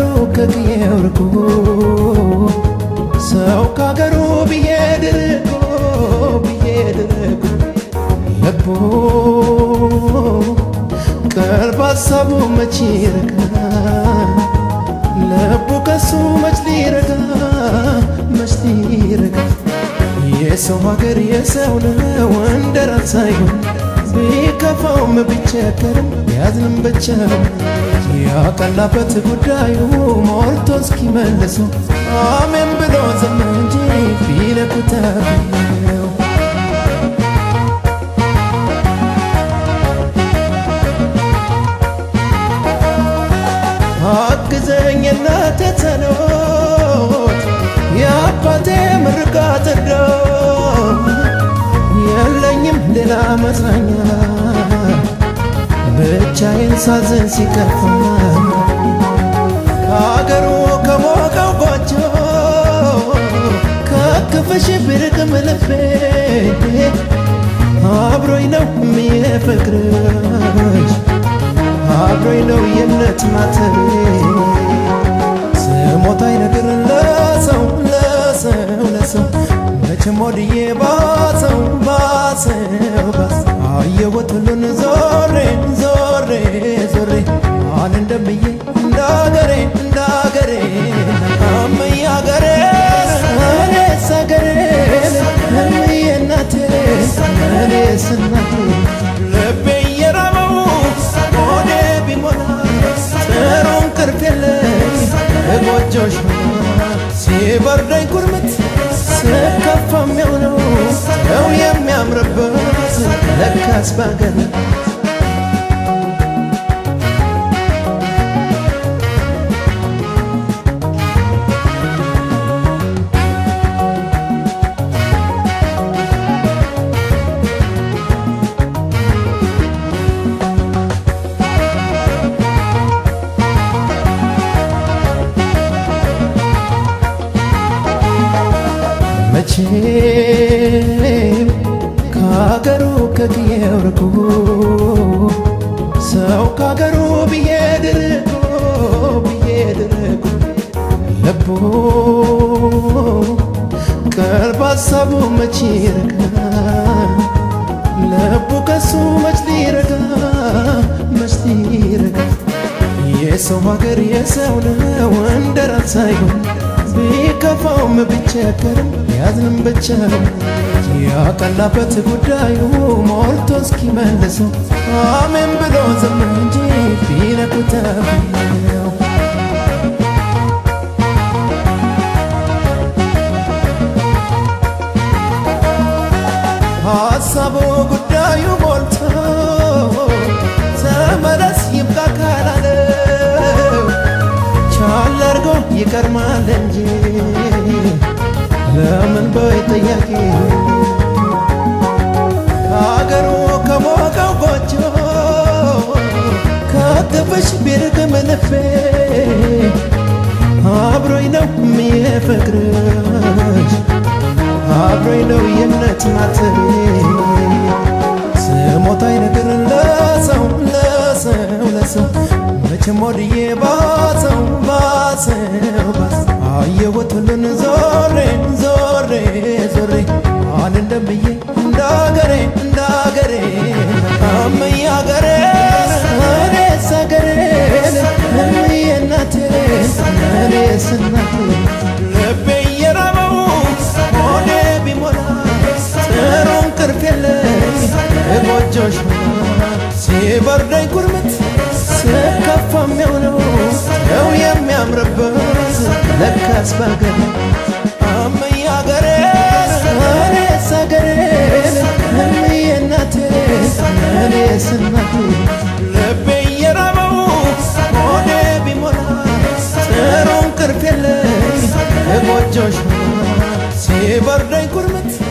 ከቅዬው ርቆ ሰው ካገሩ ብዬድ ርቆ ብዬድ ርቆ ልቦ ቀልብ ሀሳቡ መች ይረጋ ልቡ ከሱ መች ሊረጋ መች ሊረጋ የሰው ሀገር የሰው ነው እንደ ራስ ሳይሆን ቢከፋውም ቢቸገርም ያዝንም ብቻ ያቀላበት ጉዳዩ ሞልቶ እስኪመልሰው አሜን ብሎ ዝም እንጂ ቢነኩት ነው አግዘኝ እናቴ ጸሎት የአባቴ ምርቃት እንደው የለኝም ሌላ መጽናኛ ብቻዬን ሳዝን ሲከፋ ከአገሩ ከሞቀው ጎጆ ከክፍሽ ብርቅም ልቤ አብሮኝ ነው የሚየፍቅርሽ አብሮኝ ነው የእምነት ማተቤ ስሞታይ ነገር ለሰው ለሰው ለሰው መቼም ወድዬ ባሰው ባሰው ባስ አየሁት ሁሉን ዞሬ ዞሬ ዞሬ ማን እንደምዬ እንዳገሬ እንዳገሬ እምዬ አገሬ እኔስ አገሬ እምዬ እናቴ እኔስ እናቴ ልቤ እየራበው ሆዴ ቢሞላ ጥሩ እንቅልፍ የለኝ ጎጆሽ ሲበርደኝ ኩርምት ስከፋ የሚሆነው ሰው የሚያምርበት ለካስ ባገር መቼም ከአገሩ ከቅዬው ርቆ ሰው ከአገሩ ብዬድ ርቆ ብዬድ ርቆ ልቦ ቀልብ ሀሳቡ መች ይረጋ ልቡ ከሱ መች ሊረጋ መች ሊረጋ የሰው ሀገር የሰው ነው እንደ ራስ ሳይሆን ቢከፋውም ቢቸገርም ያዝንም ብቻ ያቀላበት ጉዳዩ ሞልቶ እስኪመልሰው አሜን ብሎ ዝም እንጂ ቢነኩት ነው ሀሳቡ ጉዳዩ ሞልቶ ተመለስ ይብቃ ካላለው ቻል አርጎ ይቀርማል እንጂ ለምን በይ ጥያቄ ከአገሩ ከሞቀው ጎጆ ከክፍሽ ቢርቅም ልቤ አብሮኝ ነው የሚየፍቅርሽ አብሮኝ ነው የእምነት ማተቤ ስሞታይ ነገር ለሰው ለሰው ለሰው መቼም ወድዬ ባሰው ባሰው ባስ አየሁት ሁሉን ዞሬ ዞሬ ዞሬ ማን እንደምዬ እንዳገሬ እንዳገሬ እምዬ አገሬ እኔስ አገሬ እምዬ እናቴ እኔስ እናቴ ልቤ እየራበው ሆዴ ቢሞላ ጥሩ እንቅልፍ የለኝ ጎጆሽ ሲበርደኝ ኩርምት ስከፋ የሚሆነው ሰው የሚያምርበት ለካስ ባገር እምዬ አገሬ እኔስ አገሬ እምዬ እናቴ እኔስ እናቴ ልቤ እየራበው ሆዴ ቢሞላ ጥሩ እንቅልፍ የለኝ ጎጆሽ ሲበርደኝ ኩርምት